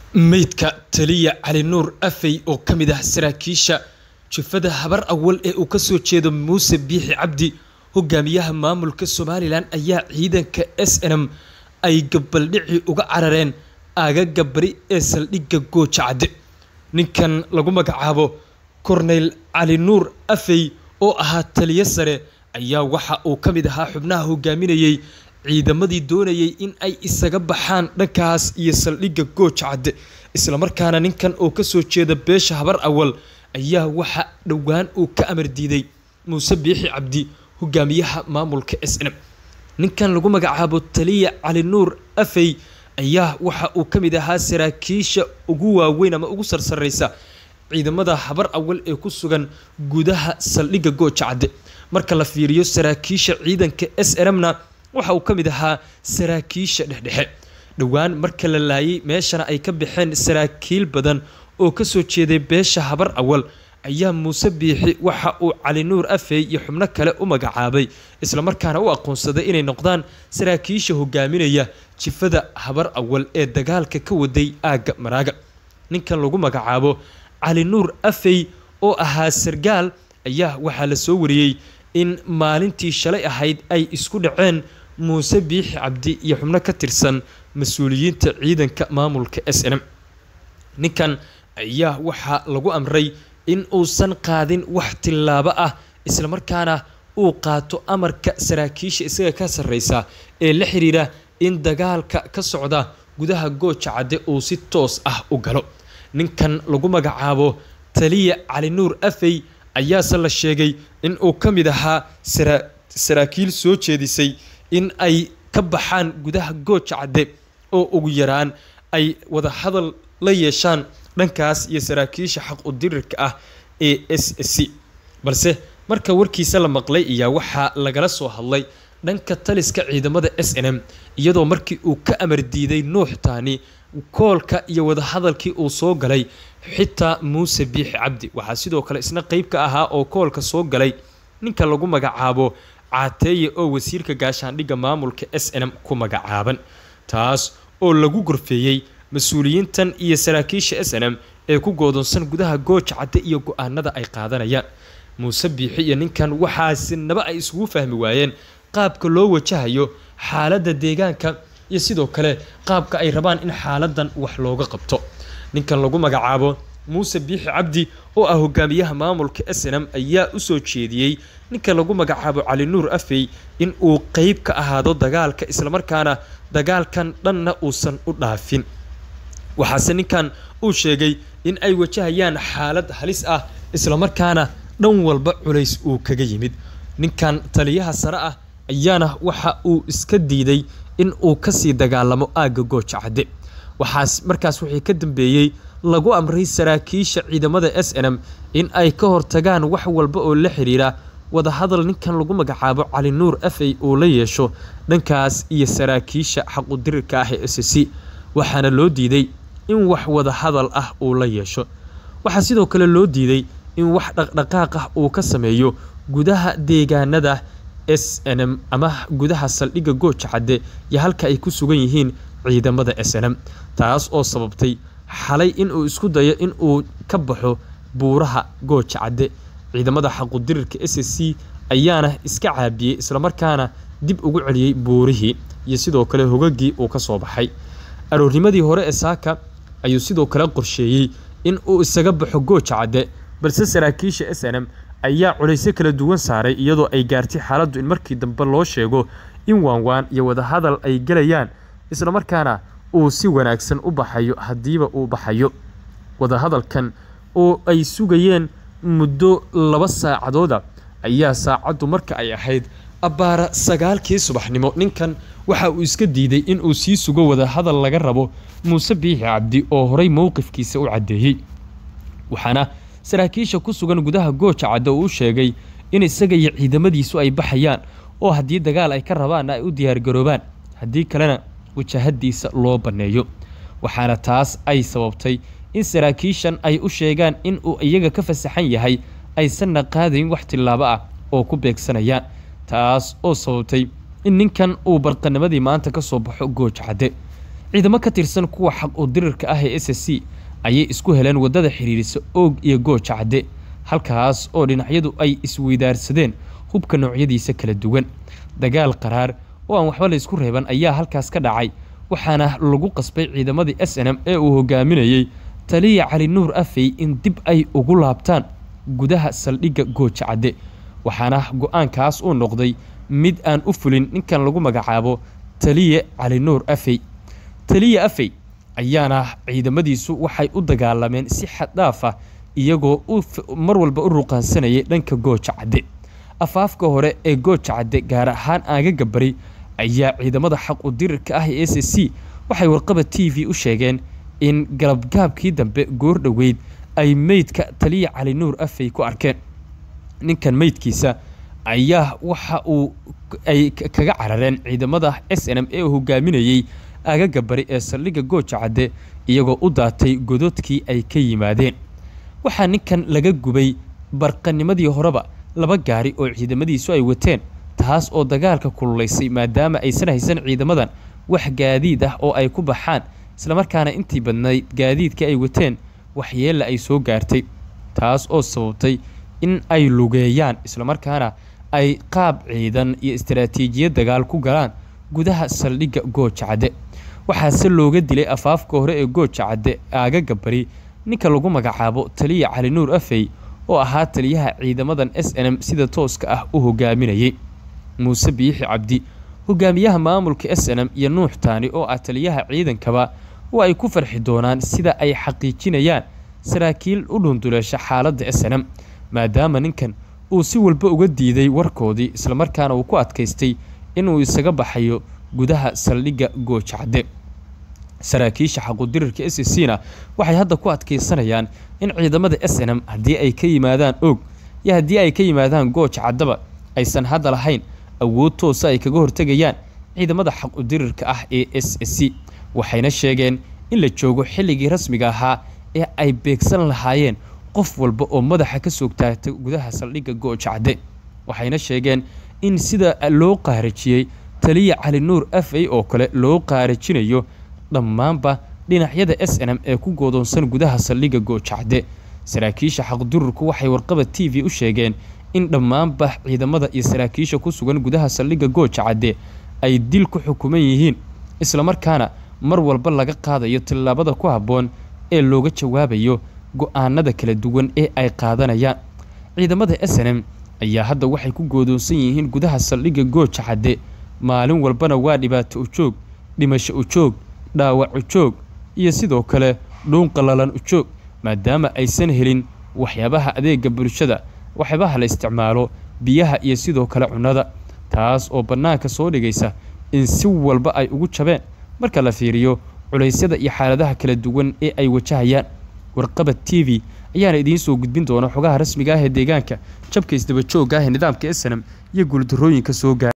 Meydka taliya Cali Nuur Afey oo ka mid ah saraakiisha jufada habar awal ee uu ka soo jeedo Muuse Biixi Cabdi hogaamiyaha maamulka Somalilan ayaa ciidanka SNM ay gabaldhici uga carareen aagaga bari ee saldhigga Gooja Cadde ninkan lagu magacaabo Corneyl Cali Nuur Afey oo ahaa taliye sare ayaa waxa uu ka mid ahaa xubnaha hogaaminayay ciidamadii doonayay in ay isaga baxaan dhankaas iyo saldhigga Gooja Cadde isla markaana ninkan oo ka soo jeeda beesha habar awal ayaa waxa dhowaan uu ka amar diiday Muuse Biixi Cabdi hogaamiyaha maamulka SNM ninkan lagu magacaabo taliya Cali Nuur Afey ayaa waxa uu ka mid ahaa saraakiisha ugu waaweyn ama ugu sarsareysa ciidamada habar awal ee ku sugan gudaha saldhigga Gooja Cadde marka la fiiriyo saraakiisha ciidanka SNM-na waxa uu ka mid ahaa saraakiisha dhexdhexe dhowaan marka la laayay meeshana ay ka baxeen saraakiil badan oo ka soo jeeday beesha habar awal ayaa muuse biixi waxa uu cali nuur afey iyo xubno kale u magacaabay islamarkaana u aqoonsaday inay noqdaan saraakiisha hogaaminaya jifada habar awal ee dagaalka ka waday aagga maraaga ninkan lagu magacaabo cali nuur afey oo ahaa sargaal ayaa waxaa la soo wariyey in maalintii shalay ahayd ay isku dhaceen muuse biixi cabdi iyo xubno ka tirsan mas-uuliyiinta ciidanka maamulka s n m ninkan ayaa waxaa lagu amray in uusan qaadin wax tillaabo ah islamarkaana uu qaato amarka saraakiisha isaga ka sarreysa ee la xiriira in dagaalka ka socda gudaha gooja cadde uu si toos ah u galo ninkan lagu magacaabo taliya cali nuur afey ayaase la sheegay in uu ka mid ahaa saraakiil soo jeedisay in ay ka baxaan gudaha gooja cadde oo ugu yaraan ay wada hadal la yeeshaan dhankaas iyo saraakiisha xaq u dirirka ah ee s c balse marka warkiisa la maqlay ayaa waxaa lagala soo hadlay dhanka taliska ciidamada s n m iyadoo markii uu ka amar diiday nuux taani koolka iyo wadahadalkii uu soo galay xitaa muuse biixi cabdi waxaa sidoo kale isna qeyb ka ahaa oo koolka soo galay ninka lagu magacaabo caateeye oo wasiirka gaashaandhigga maamulka s n m ku magacaaban taas oo lagu gorfeeyey mas-uuliyiintan iyo saraakiisha s n m ee ku goodonsan gudaha gooja cadde iyo go-aanada ay qaadanayaan muuse biixi iyo ninkan waxaasinaba ay isugu fahmi waayeen qaabka loo wajahayo xaaladda deegaanka iyo sidoo kale qaabka ay rabaan in xaaladan wax looga qabto ninkan lagu magacaabo muuse biixi cabdi oo ah hogaamiyaha maamulka s n m ayaa usoo jeediyey ninka lagu magacaabo cali nuur afey in uu qeyb ka ahaado dagaalka islamarkaana dagaalkan dhanna uusan u dhaafin waxaase ninkan uu sheegay in ay wajahayaan xaalad halis ah islamarkaana dhan walba culays uu kaga yimid ninkan taliyaha sare ah ayaana waxa uu iska diiday in uu kasii dagaalamo aagga gooja cadde waxaas markaas wixii ka dambeeyey lagu amray saraakiisha ciidamada s n m in ay ka hortagaan wax walba oo la xiriira wadahadal ninkan lagu magacaabo cali nuur afey uu la yeesho dhankaas iyo saraakiisha xaqudirirka ah ee s c waxaana loo diiday in wax wadahadal ah uu la yeesho waxaa sidoo kale loo diiday in wax dhaqdhaqaaq ah uu ka sameeyo gudaha deegaanada s n m ama gudaha saldhigga gooja cadde iyo halka ay ku sugan yihiin ciidamada s n m taas oo sababtay xalay inuu isku dayo in uu ka baxo buuraha gooja cadde ciidamada xaqudirirka s c ayaana iska caabiyey islamarkaana dib ugu celiyey buurihii iyo sidoo kale hogagii uu ka soo baxay aroornimadii hore ee saaka ayuu sidoo kale qorsheeyey in uu isaga baxo gooja cadde balse saraakiisha s n m ayaa culaysyo kala duwan saaray iyadoo ay gaartay xaaladdu in markii dambe loo sheego in waanwaan iyo wadahadal ay gelayaan islamarkaana uu si wanaagsan u baxayo haddiiba uu baxayo wadahadalkan oo ay sugayeen muddo laba saacadooda ayaa saacaddu marka ay ahayd abbaara sagaalkii subaxnimo ninkan waxa uu iska diiday in uu sii sugo wadahadal laga rabo muuse biixi cabdi oo horay mowqifkiisa u caddeeyey waxaana saraakiisha ku sugan gudaha gooja cadde uu u sheegay in isaga iyo ciidamadiisu ay baxayaan oo haddii dagaal ay ka rabaanna ay u diyaargaroobaan haddii kalena wajahadiisa loo banneeyo waxaana taas ay sababtay in saraakiishan ay u sheegaan in uu iyaga ka fasaxan yahay aysanna qaadayn wax tillaabo ah oo ku beegsanayaan taas oo sababtay in ninkan uu barqanimadii maanta ka soo baxo gooja cadde ciidamo ka tirsan kuwa xaq u dirirka ah ee s c ayay isku heleen waddada xiriirisa oog iyo gooja cadde halkaas oo dhinacyadu ay isweydaarsadeen hubka noocyadiisa kala duwan dagaal qaraar oo aan waxba la isku reeban ayaa halkaas ka dhacay waxaana lagu qasbay ciidamadii s n m ee uu hogaaminayey taliya cali nuur afey in dib ay ugu laabtaan gudaha saldhigga gooja cadde waxaana go-aankaas uu noqday mid aan u fulin ninkan lagu magacaabo taliye cali nuur afey taliye afey ayaana ciidamadiisu waxay u dagaalameen si xaddhaaf ah iyagoo mar walba u ruqaansanayay dhanka gooja cadde afaafka hore ee gooja cadde gaar ahaan aagaga bari ayaa ciidamada xaq u dirirka ah ee s c waxay warqaba t v u sheegeen in galabgaabkii dambe goor dhoweyd ay meydka taliya cali nuur afey ku arkeen ninkan meydkiisa ayaa waxa uu ay kaga carareen ciidamada s n m ee hogaaminayey aagaga bari ee saldhigga gooja cadde iyagoo u daatay gododkii ay ka yimaadeen waxaa ninkan laga gubay barqanimadii horeba laba gaari oo ciidamadiisu ay wateen taas oo dagaalka kululaysay maadaama aysan haysan ciidamadan wax gaadiid ah oo ay ku baxaan islamarkaana intii badnayd gaadiidka ay wateen waxyeella ay soo gaartay taas oo sababtay in ay lugeeyaan islamarkaana ay qaab ciidan iyo istaraatiijiyad dagaal ku galaan gudaha saldhigga gooja cadde waxaase looga dilay afaafka hore ee gooja cadde aagaga bari ninka lagu magacaabo taliya cali nuur afey oo ahaa taliyaha ciidamadan s n m sida tooska ah u hogaaminayay muuse biixi cabdi hogaamiyaha maamulka s n m iyo nuux taani oo ah taliyaha ciidankaba oo ay ku farxi doonaan sida ay xaqiijinayaan saraakiil u dhunduleesha xaaladda s n m maadaama ninkan uu si walba uga diiday warkoodii islamarkaana uu ku adkaystay inuu isaga baxayo gudaha saldhigga gooja cadde saraakiisha xaqudirirka s c na waxay hadda ku adkaysanayaan in ciidamada s n m haddii ay ka yimaadaan oog iyo haddii ay ka yimaadaan gooja caddaba aysan hadda lahayn awood toosa ay kaga hortegayaan ciidamada xaqudirirka ah ee s c waxayna sheegeen in la joogo xilligii rasmiga ahaa ee ay beegsan lahaayeen qof walba oo madaxa ka soog taagtay gudaha saldhigga gooja cadde waxayna sheegeen in sida loo qaarajiyey taliya cali nuur afey oo kale loo qaarajinayo dhammaanba dhinacyada s n m ee ku goodoonsan gudaha saldhigga gooja cadde saraakiisha xaqdururku waxay warqaba t v u sheegeen in dhammaanba ciidamada iyo saraakiisha ku sugan gudaha saldhigga gooja cadde ay dil ku xukuman yihiin islamarkaana mar walba laga qaadayo tillaabada ku habboon ee looga jawaabayo go-aanada kala duwan ee ay qaadanayaan ciidamada s n m ayaa hadda waxay ku goodoonsan yihiin gudaha saldhigga gooja cadde maalin walbana waa dhibaato u joog dhimasho u joog dhaawac u joog iyo sidoo kale dhuun qallalan u joog maadaama aysan helin waxyaabaha adeega bulshada waxyaabaha la isticmaalo biyaha iyo sidoo kale cunnada taas oo bannaanka soo dhigaysa in si walba ay ugu jabeen marka la fiiriyo culaysyada iyo xaaladaha kala duwan ee ay wajahayaan warqabad t v ayaana idiin soo gudbin doona xogaha rasmiga ah ee deegaanka jabka isdaba joogga ah ee nidaamka snm iyo guuldarrooyinka soo gaara